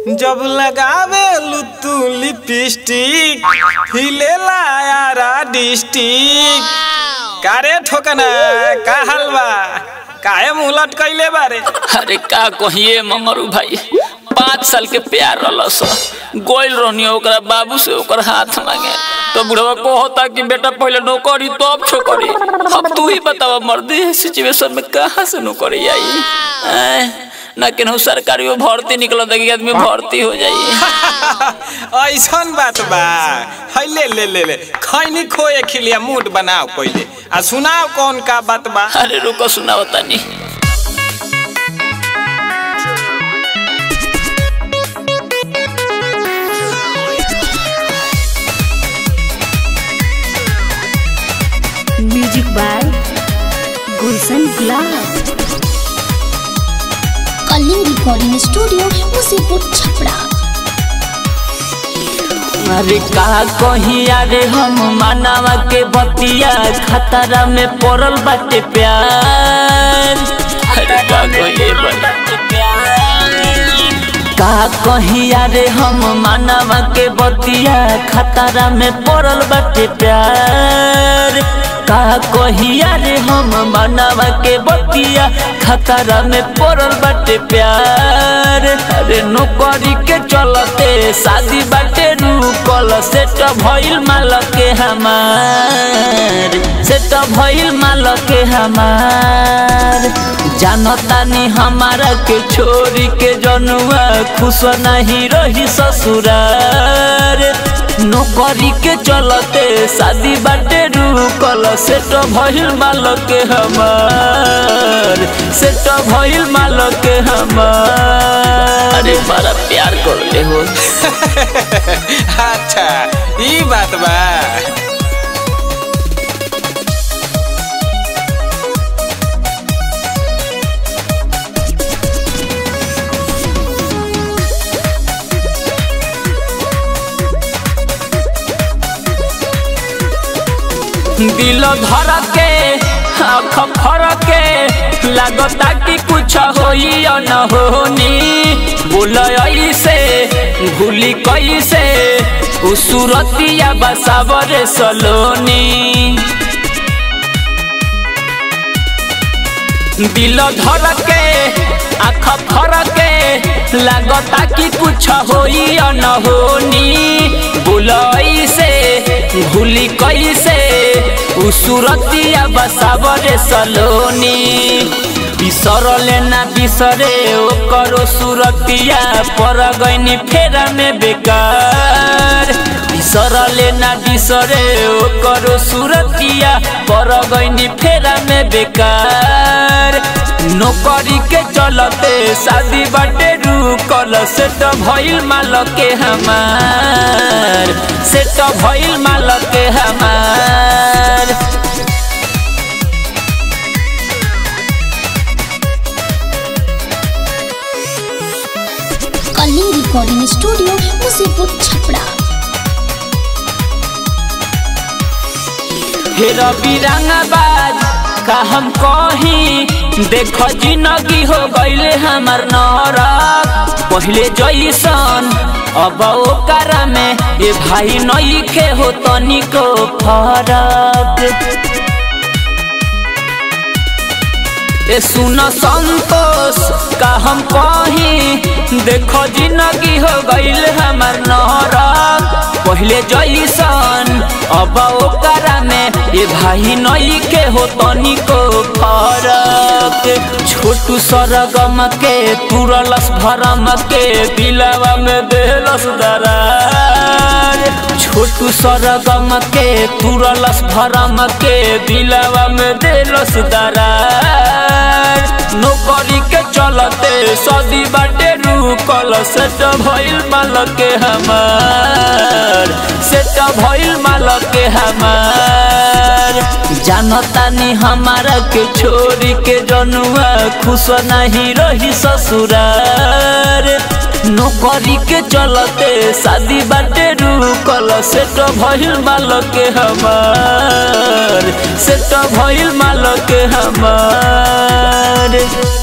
जब लगावे तू लिपस्टिक हिलेला यारा डिस्टिक कारे ठोकना का हलवा काहे मुंह लटकैले बारे अरे का कहिए ममरू भाई पाँच साल के प्यार रहलस गोइल रहनी ओकरा बाबू से ओकर हाथ मांगे तो बुढ़वा कहता कि बेटा पहले नौकरी तो अब छोकरी अब तू ही बतावा मर्दी सिचुएशन में कहाँ से नौकरी आई ऐं, ना केनहू सरकारी में भर्ती निकल कि आदमी भर्ती हो जाइए ऐसन बात बा है ले ले ले ले खैनी खोए खिलिया मूड बनाओ पहले आ सुनाओ कौन का बात बा अरे रुको सुनाओ तनी music by Gulshan Gulab Kaling recording studio Musipur Chhapra अरे का कहिया रे हम मानवा के बतिया खतरा में पड़ल बाटे प्यार अरे का कहिए का कहिया रे हम मानवा के बतिया खतरा में पड़ल बाटे प्यार का कहिया रे हम मानवा के बतिया खतरा में पड़ल बाटे प्यार अरे नौकरी के चलते शादी बाटे रुकल सेट भइल माल के हमार सेट भइल माल के हमार जानतानी हमारा के छोरी के जनुआ खुश नहीं रही ससुरार नौकरी के चलते शादी बाटे रुकल सेट भइल माल के हमार सेट भइल माल के हमार अरे बड़ा प्यार कर ले हो अच्छा ई बात बा दिल धर के आँख फर के लगता कि कुछ होई या न होनी बोल ऐसे भूली कैसे उ सूरतिया बसावर सलोनी दिल धर के आँख फर के लगता कि कुछ होई या न होनी बोल ऐसे भूली कैसे उ सूरतिया बसावरे सलोनी बिसरले ना बिसरे ओ करो सूरतिया पर गईनी फेरा में बेकार बिसरले ना बिसरे ओ करो सूरतिया पर गईनी फेरा में बेकार नौकरी के चलते शादी बाटे रुकल सेट भइल माल के हमार सेट भइल माल के हमार कलिंग रिकॉर्डिंग स्टूडियो मुसीपुर छपरा हे रवि रंगाबाज का हम कही देख जिंदगी हो गईले हमार नरक पहले जैसन अब ओकर में ए भाई नई के हो तनिको फरक ए सुन संतोष का हम कही देखो जिंदगी हो गईल हमार नरक पहले जैसन अब ओकरा में ए भाई नई के हो तनिको फरक छोटू सरगम के तुरलस भरम के दिलवा में देलस दरार छोटू सरगम के तुरलस भरम के दिलवा में देलस दरार नौकरी के चलते सदी बाटे रुकल सेट भइल माल के हमार सेट भइल माल के हमार जानतानी हमारा के छोरी के जनुआ खुश नहीं रही ससुरार नौकरी के चलते शादी बाटे रुकल सेट भइल माल के हमार सेट भइल माल के हमार